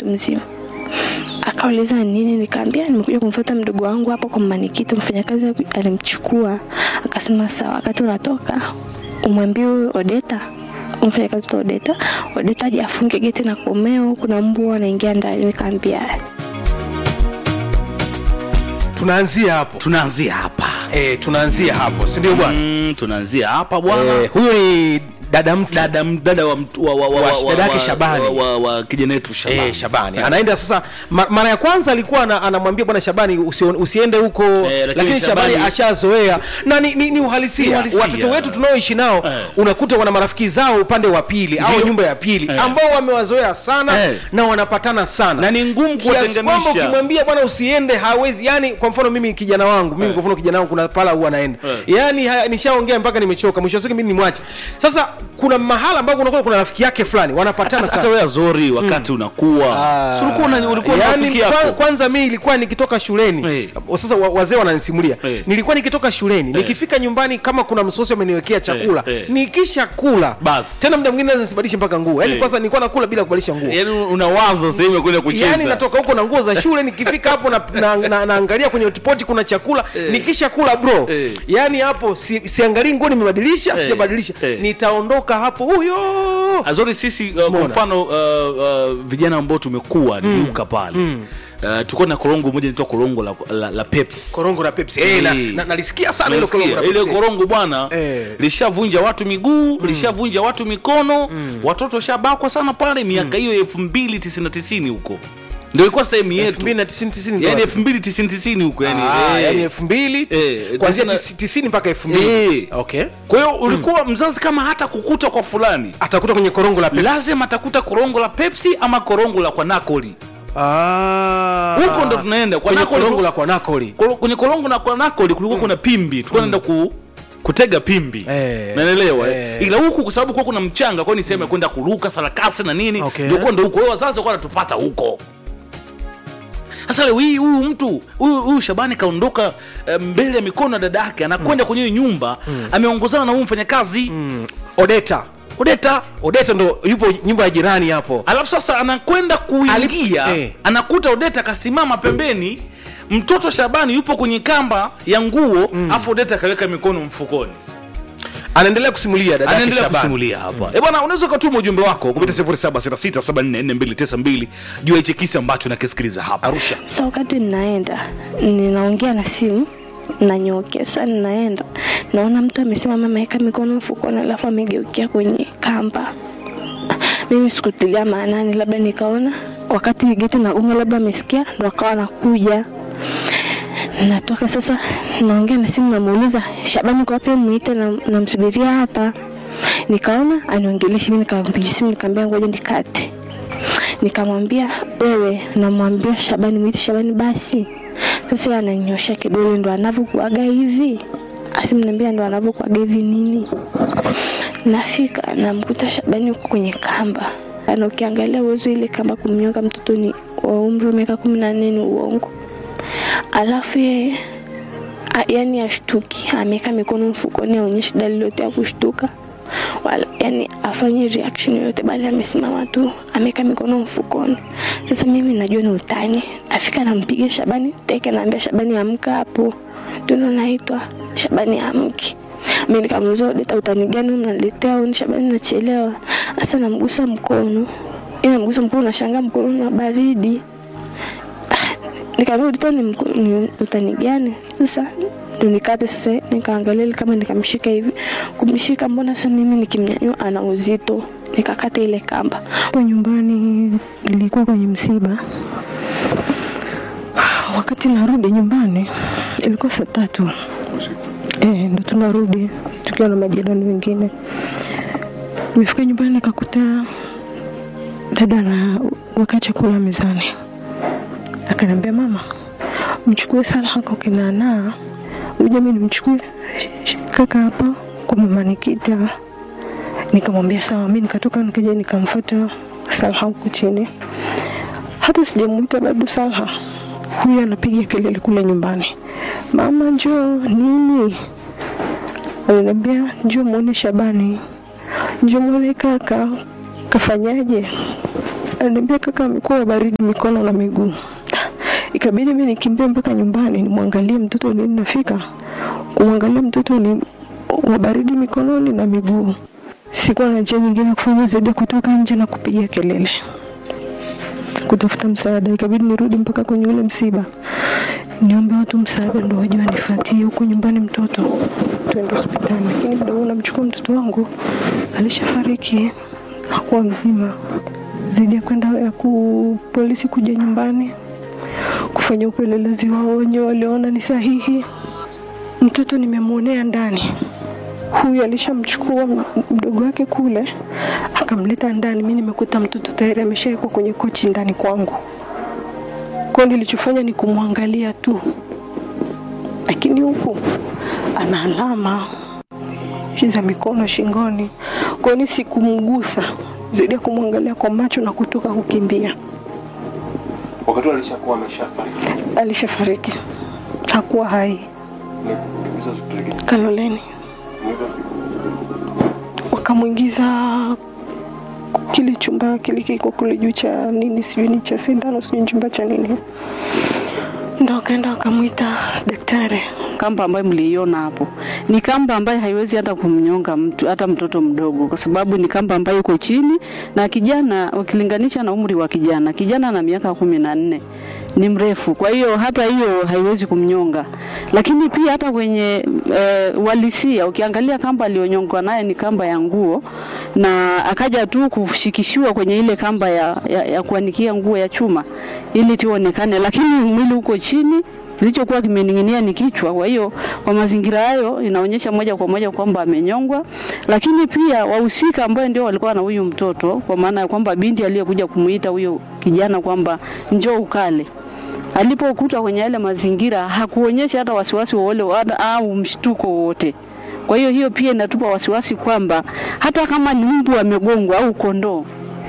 mzima. Akauliza nini, nikaambia nimekuja kumfuata mdogo wangu hapo kwa manikiti, mfanyakazi alimchukua. Akasema sawa, wakati unatoka umwambie huyu Odeta mfanyakazi wa Odeta, Odeta aje afunge geti na komeo, kuna mbwa anaingia ndani. Nikaambia tunaanzia hapo tunaanzia hapa e, tunaanzia hapo si ndio bwana mm, tunaanzia hapa bwana e, huyu ni dada mtu dada dada wa mtu- wa, wa, wa, Wa- wa, dadake wa- Shabani. wa, wa, wa kijana wetu Shabani. Eh, Shabani anaenda sasa ma, mara ya kwanza alikuwa ana- anamwambia bwana Shabani usio, usiende huko lakini lakini Shabani Shabani- ashazoea na ni, ni, ni uhalisia Ni uhalisia. watoto wetu tunaoishi nao Eh. unakuta wana marafiki zao upande wa pili au Ndio. nyumba ya pili Eh. ambao wamewazoea sana Eh. na wanapatana sana Na ni ngumu Kiasi kwamba kuwatenganisha. ukimwambia bwana usiende hawezi yani kwa mfano mimi kijana wangu mimi Eh. kwa mfano kijana wangu kuna pala huwa anaenda Eh. yani haya, nishaongea mpaka nimechoka mwisho wa siku mimi nimwache sasa kuna mahala ambapo unakuwa kuna rafiki yake fulani wanapatana hata sana wewe zori wakati unakuwa si ulikuwa una- ulikuwa na yani, rafiki kwa, yako kwanza mi ilikuwa nikitoka shuleni Eh. sasa wa- wazee wananisimulia Eh. nilikuwa nikitoka shuleni nikifika nyumbani kama kuna msosi ameniwekea chakula Eh, eh. nikisha kula Basi. tena muda mwingine naweza nisibadilishe mpaka nguo yani Eh. kwanza nilikuwa nakula bila kubadilisha nguo yaani unawaza sehemu ya kwenda kucheza yani natoka huko na nguo za shule nikifika hapo na, na, na, naangalia kwenye hotpot kuna chakula nikisha kula bro Eh. yani hapo si, siangalii nguo nimebadilisha Eh. sijabadilisha Eh. nitaondoka hapo huyo azori sisi uh, kwa Mbona? mfano uh, uh, vijana ambao tumekuwa nikiuka pale uh, tulikuwa na korongo moja inaitwa korongo la, la, la Pepsi korongo la pepsi eh, na, Eh. na, nalisikia sana hilo Unasikia? korongo la ile pepsi korongo bwana Eh. lishavunja watu miguu lishavunja watu mikono watoto shabakwa sana pale miaka hiyo elfu mbili tisini tisini huko ndio ilikuwa sehemu yetu 2090 yani yani elfu mbili tisini tisini huko yani Ah, eh. yani elfu mbili Eh, kuanzia tisini- tisi- tisini mpaka elfu mbili Eh. okay kwa hiyo ulikuwa mzazi kama hata kukuta kwa fulani atakuta kwenye korongo la pepsi lazima atakuta korongo la pepsi ama korongo la kwa nakoli Ah. huko ndo tunaenda kwa kwenye nakoli korongo la kwa nakoli Kolo- kwenye korongo na kwa nakoli kulikuwa kuna pimbi tulikuwa naenda ku kutega pimbi Eh. naelewa Eh. ila huku kwa sababu kuwa kuna mchanga kwa ni sehemu ya kwenda kuruka sarakasi na nini Okay. ndio kwenda huko Wao wazazi walikuwa wanatupata huko sasa leo hii huyu mtu huyu huyu Shabani kaondoka eh, mbele ya mikono ya dada yake anakwenda kwenye hiyo nyumba ameongozana na huyu mfanyakazi odeta Odeta odeta ndo yupo nyumba ya jirani hapo alafu sasa anakwenda kuingia Alip- eh. anakuta Odeta akasimama pembeni mtoto Shabani yupo kwenye kamba ya nguo afu Odeta akaweka mikono mfukoni anaendelea kusimulia dada yake anaendelea Shabani. kusimulia hapa eh bwana unaweza ukatuma ujumbe wako kupitia 0766744292 juu ya hichi kisa ambacho nakisikiliza hapa arusha Sasa wakati ninaenda ninaongea na simu nanyokea sasa, ninaenda naona mtu amesimama ameweka mikono mfukoni, alafu amegeukia kwenye kamba. Mimi sikutilia maanani, labda nikaona wakati geti nagonga, labda amesikia ndo akawa anakuja. Natoka sasa, naongea na simu, namuuliza Shabani, kwa wapi? Muite, na- namsubiria hapa. Nikaona aniongeleshi, mimi nikampigia simu, nikamwambia ngoja nikate nikamwambia wewe, namwambia Shabani, mwite Shabani basi. Sasa yeye ananinyosha kidole, ndo anavyokuaga hivi, asimniambia ndo anavyokuaga hivi nini. Nafika namkuta Shabani huko kwenye kamba, ana ukiangalia uwezo ile kamba kumnyoka mtoto ni wa umri wa miaka kumi na nne ni uongo. Alafu yeye a- yani ashtuki, ameweka mikono mfukoni, aonyeshi dalili yote ya kushtuka wala yani afanye reaction yoyote, bali amesimama tu ameweka mikono mfukoni. Sasa mimi najua ni utani, afika nampiga Shabani teke, naambia Shabani amka hapo, ndio naitwa Shabani amki. Mimi nikamuuliza Odeta, utani gani mnaletea au ni Shabani nachelewa? Sasa namgusa mkono, ina namgusa mkono, nashangaa mkono na baridi nikamwambia Odeta ni, mko- ni utani gani? Sasa ndo nikate sasa, nikaangalia ile kama nikamshika hivi, kumshika, mbona sasa mimi nikimnyanyua ana uzito, nikakata ile kamba. Kwa nyumbani nilikuwa kwenye msiba. Wakati narudi nyumbani ilikuwa saa tatu eh, ndo tunarudi tukiwa na majirani wengine. Nimefika nyumbani nikakuta dada na weka chakula mezani, akaniambia mama, mchukue Salha kwa kinanaa uje mimi nimchukue kaka hapa kwa mama Nikita. Nikamwambia sawa, mimi nikatoka nikaja nikamfuata Salha huku chini, hata sijamuita bado Salha, huyu anapiga kelele kule nyumbani, mama njoo nini? Aliniambia njoo muone Shabani, njoo muone kaka kafanyaje. Aliniambia kaka amekuwa baridi mikono na miguu. Ikabidi mimi nikimbie mpaka nyumbani nimwangalie mtoto lini nafika. Kumwangalia mtoto ni wa baridi mikononi na miguu. Sikuwa na njia nyingine ya kufanya zaidi ya kutoka nje na kupiga kelele kutafuta msaada. Ikabidi nirudi mpaka kwenye ule msiba, niombe watu msaada ndo waje wanifuatie huko nyumbani mtoto tuende hospitali, lakini muda huo namchukua mtoto wangu alishafariki, hakuwa mzima. Zaidi ya kwenda ya ku polisi kuja nyumbani kufanya upelelezi wao wenyewe, waliona ni sahihi. Mtoto nimemwonea ndani huyu alishamchukua m- mdogo wake kule akamleta ndani. Mi nimekuta mtoto tayari ameshawekwa kwenye kochi ndani kwangu. Kwa hiyo nilichofanya ni kumwangalia tu, lakini huku ana alama za mikono shingoni. Kwa hiyo sikumgusa zaidi ya kumwangalia kwa macho na kutoka kukimbia. wakati huo alishakuwa ameshafariki Alishafariki, hakuwa hai. Nilikimbiza hospitali gani? Kaloleni Nilipofika. wakamwingiza kile chumba kile kiko kule juu cha nini, sijui ni cha sindano, sijui ni chumba cha nini, ndo wakaenda wakamwita daktari. kamba ambayo mliiona hapo ni kamba ambayo haiwezi hata kumnyonga mtu hata mtoto mdogo, kwa sababu ni kamba ambayo iko chini, na kijana ukilinganisha na umri wa kijana, kijana na miaka kumi na nne ni mrefu, kwa hiyo hata hiyo haiwezi kumnyonga. Lakini pia hata kwenye e, walisia ukiangalia kamba aliyonyongwa naye ni kamba ya nguo, na akaja tu kushikishiwa kwenye ile kamba ya, ya, ya kuanikia nguo ya chuma ili tuonekane, lakini mwili uko chini kilichokuwa kimening'inia ni kichwa. Kwa hiyo kwa mazingira hayo inaonyesha moja kwa moja kwamba amenyongwa, lakini pia wahusika ambao ndio walikuwa na huyu mtoto, kwa maana ya kwamba binti aliyekuja kumuita huyo kijana kwamba njoo ukale alipokuta kwenye yale mazingira hakuonyesha hata wasiwasi wowote wala- au mshtuko wowote. Kwa hiyo hiyo pia inatupa wasiwasi kwamba hata kama ni mbu amegongwa au kondoo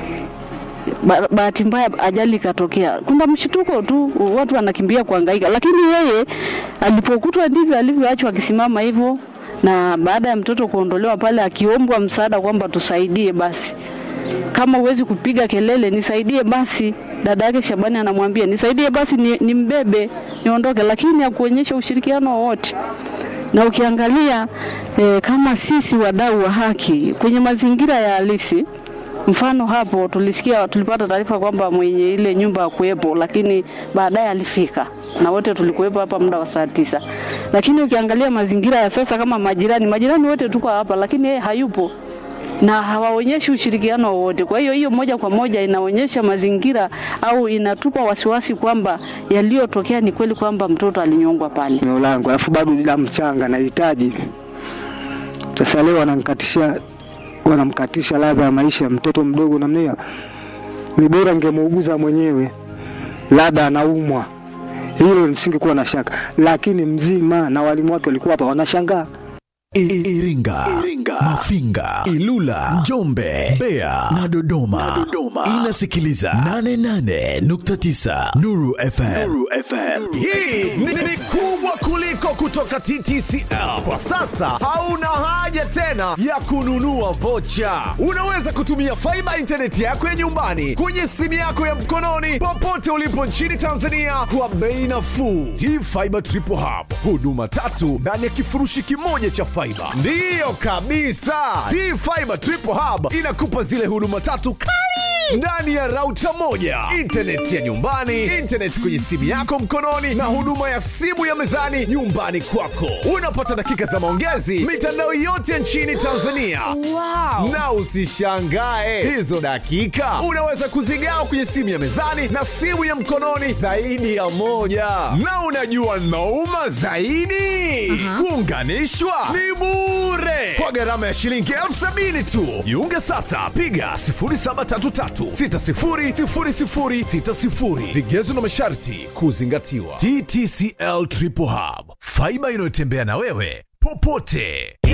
ba- bahati mbaya ajali ikatokea, kuna mshtuko tu, watu wanakimbia kuhangaika, lakini yeye alipokutwa ndivyo alivyoachwa akisimama hivyo, na baada ya mtoto kuondolewa pale, akiombwa msaada kwamba tusaidie basi, kama huwezi kupiga kelele nisaidie basi. Dada yake Shabani anamwambia nisaidie basi, ni, nimbebe niondoke, lakini hakuonyesha ushirikiano wowote na ukiangalia eh, kama sisi wadau wa haki kwenye mazingira ya halisi Mfano hapo tulisikia, tulipata taarifa kwamba mwenye ile nyumba hakuwepo, lakini baadaye alifika na wote tulikuwepo hapa muda wa saa tisa. Lakini ukiangalia mazingira ya sasa, kama majirani, majirani wote tuko hapa, lakini yeye hayupo na hawaonyeshi ushirikiano wowote. Kwa hiyo hiyo moja kwa moja inaonyesha mazingira au inatupa wasiwasi kwamba yaliyotokea ni kweli kwamba mtoto alinyongwa pale. eneo langu, alafu bado ni damu changa, nahitaji sasa. Leo wanamkatisha wanamkatisha ladha ya maisha ya mtoto mdogo namna hiyo. Ni bora ningemuuguza mwenyewe, labda anaumwa, hilo nisingekuwa na shaka, lakini mzima na walimu wake walikuwa hapa wanashangaa. I- Iringa, Mafinga, Ilula, Njombe, Mbeya na Dodoma. Inasikiliza 88.9 Nuru FM. Hii ni, ni kubwa kuliko kutoka TTCL. Kwa sasa hauna haja tena ya kununua vocha. Unaweza kutumia faiba intaneti yako ya nyumbani kwenye simu yako ya mkononi popote ulipo nchini Tanzania kwa bei nafuu. T-Fiber Triple Hub, huduma tatu ndani ya kifurushi kimoja cha faiba. Ndiyo kabisa, T-Fiber Triple Hub inakupa zile huduma tatu kali ndani ya rauta moja, intaneti ya nyumbani, intaneti kwenye simu yako mkononi, na huduma ya simu ya mezani nyumbani kwako. Unapata dakika za maongezi mitandao yote nchini Tanzania. Na usishangae hizo dakika unaweza kuzigawa kwenye simu ya mezani na simu ya mkononi zaidi ya moja. Na unajua nauma zaidi, kuunganishwa ni bure kwa gharama ya shilingi elfu sabini tu. Jiunge sasa, piga 0733600060. Vigezo na masharti kuzingatiwa. TTCL Triple Hub, faiba inayotembea na wewe popote.